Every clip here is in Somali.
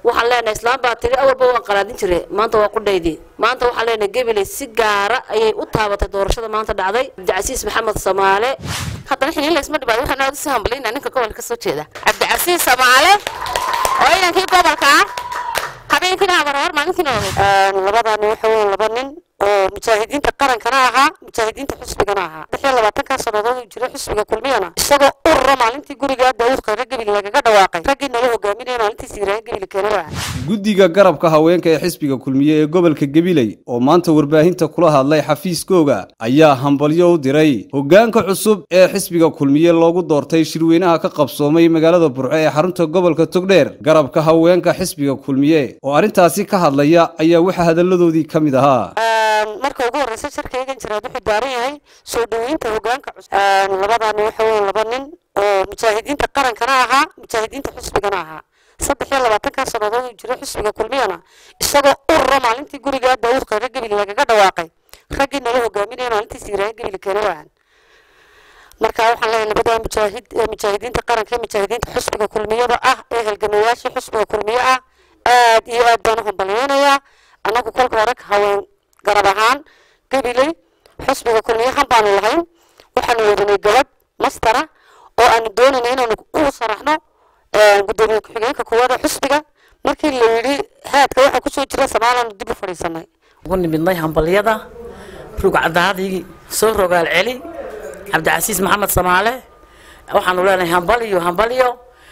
waxaan leenahay islaam baa tiri awalba waan qalaadin jire maanta waa qudhaydii maanta waxaan leenahay gabiley si gaara ayay u taabatay doorashada maanta dhacday cabdicasiis maxamed samaale haddana xiliin laysma dhibaayo waxaan aad usii hambalayna ninka gobolka kasoo jeeda cabdicasiis samaale oo inankii gobolka ah habeenkiina abarhor maalintiina labadani waxa weeye laba nin oo mujaahidiinta qarankana ahaa mujaahidiinta xusbigana ahaa lix iyo labaatankaa sannadood uu jiray xusbiga kulmiyana isagoo urura maalintii gurigaa daawud khayre gebili lagaga dhawaaqay raggii nala hogaaminaya maalintii siiraaye gebili keenaba guddiga garabka haweenka ee xisbiga kulmiye ee gobolka gabiley oo maanta warbaahinta kula hadlay xafiiskooga ayaa hambalyo u diray hoggaanka cusub ee xisbiga kulmiye loogu doortay shirweynaha ka qabsoomay magaalada burco ee xarunta gobolka togdheer garabka haweenka xisbiga kulmiye oo arrintaasi ka hadlaya ayaa waxaa hadalladoodii ka mid ahaa marka ugu horreysa sharkaygan jiraad wuxuu daaran yahay soo dhaweynta hogaanka cusub labadani waxa weeye laba nin oo mujaahidiinta qarankana ahaa mujaahidiinta xusbigana ahaa saddex iyo labaatankaa sannadood uu jiray xusbiga kulmiyana isagoo urura maalintii gurigaa daawud khayre gebili lagaga dhawaaqay raggii nala hogaaminaya maalintii siiraaye gebili keenaba marka waxaan leeyahay labadaa mujaahid ee mujaahidiinta qaranka ee mujaahidiinta xusbiga kulmiyada ah ee halgamayaashii xusbiga kulmiye ah aad iyo aad baan u hambalyeynayaa annagu kolka hore haween garab ahaan gabiley xusbiga kulmiyahan baanu lahayn waxaanu wadanay gabadh mastara oo aanu doonayna inaanu u saraxno gudoomiye ku-xigeenka koowaada xusbiga markii la yidhi haadka waxaa kusoo jira samaalaanu dib u fadhiisanay ugu nimidnay hambalyada rugcadaadii soo rogaal celi cabdicasiis maxamed samaale waxaanu leenahay hambalyo hambalyo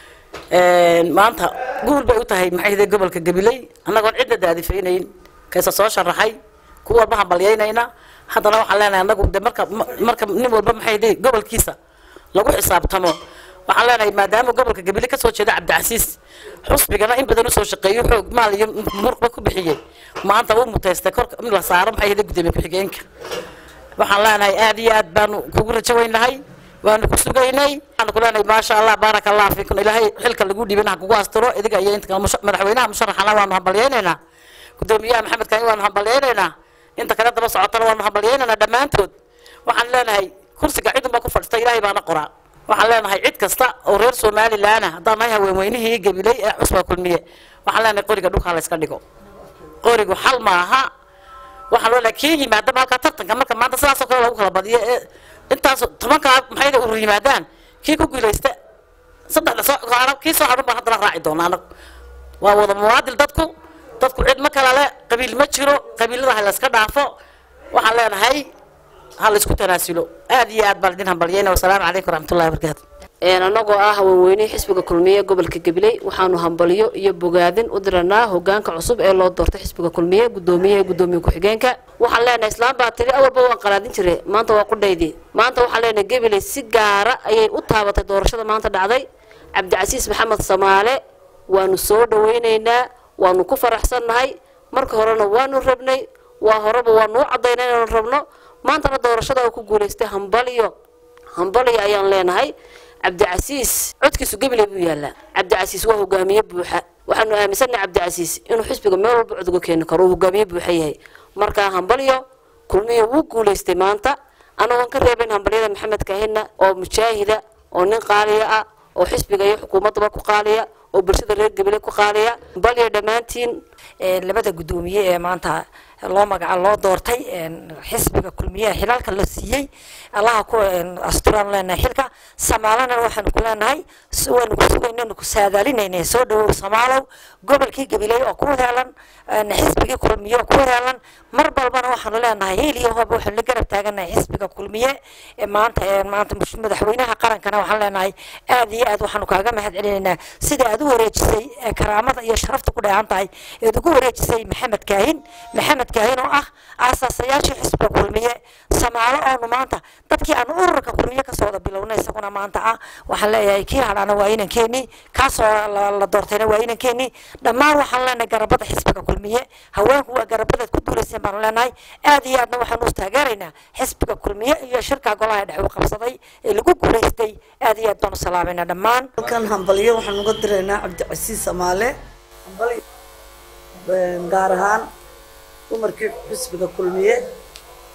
maanta guul bay u tahay maxay gobolka gabiley annagoon cidna daadifaynayn kaysa soo sharaxay kuwa walba hambalyaynayna haddana waxaan leenahay anagu de marka marka nin walba maxay dhihi gobolkiisa lagu xisaabtamo waxaan leenahay maadaama gobolka gabile kasoo jeeda cabdicasiis xusbigana in badan usoo shaqeeyo xoog maal iyo muruqba ku bixiyey maanta uu mutaystay korka in la saaro maxay hada gudoomiye ku-xigeenka waxaan leenahay aad iyo aad baanu kugu rajo weynahay waanu ku sugaynay waxaanu ku leenahay maasha allah baaraka allah fiikum ilaahay xilka lagu dhiibin ha kugu astiro idiga iyo inta kale madaxweynaha musharaxana waanu hambalyaynaynaa gudoomiyaha maxamed kani waanu hambalyaynaynaa inta kale daba socotana waanu hambalyaynaynaa dhammaantood waxaan leenahay kursiga cid unbaa ku fadhista ilaahay baana qoraa waxaan leenahay cid kasta oo reer somalilan ah haddaan nahay haweenweynihii gabiley ee cusba kulmiye waxaan leenahay qoriga dhulkaa la iska dhigo qorigu xal maaha waxaan leenahay kii yimaadaba halkaa tartanka marka maanta sidaasoo kale lagu kala badiyo ee intaas tobankaa maxayda urur yimaadaan kii ku guulaysta saddexda soo kii soo hadhan baan haddana raaci doonaa anagu waa wada muwaadil dadku dadku cid ma kala le qabiil ma jiro qabiilada ha la iska dhaafo waxaan leenahay ha la isku tanaasulo aad iyo aad baan idin hambalyayna wasalaamu calaykum waraxmatullahi wabarakaatu annagoo ah haweenweynihii xisbiga kulmiye gobolka gabiley waxaanu hambalyo iyo bogaadin u diranaa hogaanka cusub ee loo doortay xisbiga kulmiye gudoomiyaha gudoomiye ku-xigeenka waxaan leenahay islaam baa tiri awalba waan qalaadin jire maanta waa qudhaydii maanta waxaan leenahay gabiley si gaara ayay u taabatay doorashada maanta dhacday cabdicasiis maxamed samaale waanu soo dhaweynaynaa waanu ku faraxsannahay marka horena waanu rabnay waa horeba waanu u caddaynay inaanu rabno maantana doorashada uu ku guulaystay hambalyo hambalyo ayaan leenahay cabdicasiis codkiisu gabiley buu yaallaa cabdicasiis waa hogaamiye buuxa waxaanu aaminsannahay cabdicasiis inuu xisbiga meel walba cod uga keeni karo uu hogaamiye buuxa yahay markaa hambalyo kulmiyo wuu guulaystay maanta anagoon ka reebayn hambalyada maxamed kahina oo mujaahida oo nin qaaliya ah oo xisbiga iyo xukuumaddaba ku qaaliya oo bulshada reer gabile ku qaaliya hambalyo dhammaantiin labada guddoomiye ee maanta loo magaca loo doortay xisbiga kulmiyaha xilaalka la siiyey allaha ku asturaan leenahay xilka samaalana waxaanu ku leenahay waanu ku sugaynanu ku saadaalinayna soo dhawow samaalow gobolkii gabiley oo ku heelan xisbigii kulmiye oo ku heelan mar balbana waxaanu leenahay heel iyo hoob waxaanu la garab taaganahay xisbiga kulmiye maanta maanta madaxweynaha qarankana waxaan leenahay aad iyo aad waxaanu kaaga mahad celinaynaa sida aad u wareejisay karaamada iyo sharafta ku dheehan tahay eed ugu wareejisay maxamed kaahin maxamed kaahin oo ah aasaasayaashii xisbiga kulmiye samaalo oonu maanta dadkii aan ururka kulmiye kasoo wada bilownay isaguna maanta ah waxaan leeyahay kii hadhaana waa inankeenii kaasoo la doortayna waa inankeenii dhammaan waxaan leenahay garabada xisbiga kulmiye haweenku waa garabadaad ku duulayseen baanu leenahay aad iyo aadna waxaanu taageeraynaa xisbiga kulmiye iyo shirka golaha dhex u qabsaday ee lagu guulaystay aad iyo aad baanu salaamayna dhammaan halkan hambalyo waxaan uga diraynaa cabdicasiis samaale gaar ahaan dumarkii xisbiga kulmiye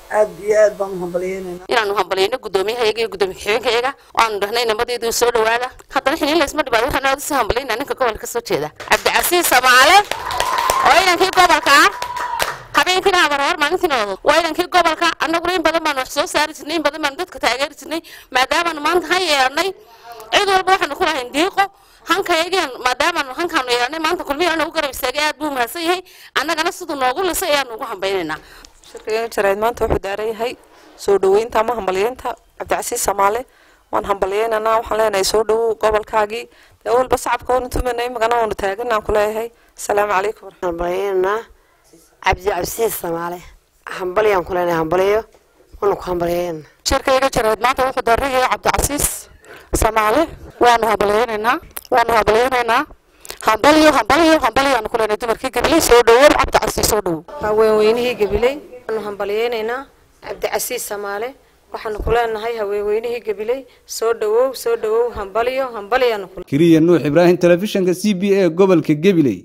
aad iyo aad baan u hambalyeynayna inaanu hambalyayno guddoomiyahayaga iyo guddoomiye ku-xigeenkayaga oo aanu dhahnay nabadeedu soo dhawaada haddana xiliin laysma dhibaado waxaan aad usii hambalyaynaa ninka gobolka kasoo jeeda cabdicasiis samaale oo inankii gobolka ah habeenkiina abarhor maalintiina odood waa inankii gobolka annaguna in badan baanu wax soo saari jirnay in badan baanu dadka taageeri jirnay maadaamaanu maanta han yeelnay cid walba waxaanu ku lahayn diiqo hankayageen maadaamaanu hankaanu yeelnay maanta kulmihi anagu garab istaagay aad buu mahadsan yahay annagana siduu noogu lisay ayaanu ugu hambaynaynaa shirkayga jarayd maanta wuxuu daaran yahay soo dhaweynta ama hambalyeynta cabdicasiis samaale waan hambalyeynanaa waxaan leenahay soo dhawow gobolkaagii dee walba sacabka waanu tumanay magana waanu taaganaan ku leeyahay asalaamu calaykum hambalyeynaa cabdicasiis samaale hambalyaan ku leenahay hambalyo waanu ku hambalyeynaa shirkayga jarayd maanta wuxuu daaran yahay cabdicasiis samaale waanu hambalyeynaynaa waanu hambalyeynaynaa hambalyo hambalyo hambalyaanu ku leenahay dumarkii gabiley soo dhawow cabdicasiis soo dhawow haweenweynihii gabiley waanu hambalyeynaynaa cabdicasiis samaale waxaanu ku leenahay haweenweynihii gabiley soo dhawow soo dhawow hambalyo hambalyaanu ku kiriya nuux ibraahim telefishinka c b a gobolka gabiley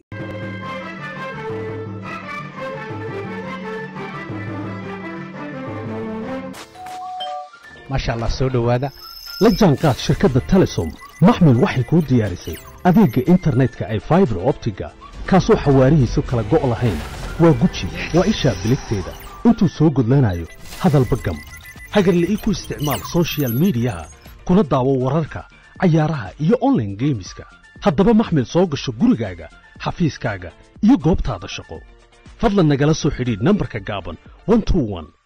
maasha allah soo dhowaada la jaanqaad shirkadda telesom maxmil waxay kuu diyaarisay adeegga internetka ay faibar optiga kaasoo xawaarihiisu kala go' lahayn waa guji waa ishaa biligteeda intuu soo gudlanayo hadalba gam hagarle ii ku isticmaal soshiyal miidiyaha kuna daawo wararka cayaaraha iyo onlaine geemiska haddaba maxmil soo gasho gurigaaga xafiiskaaga iyo goobtaada shaqo fadlan nagala soo xidhiidh nambarka gaaban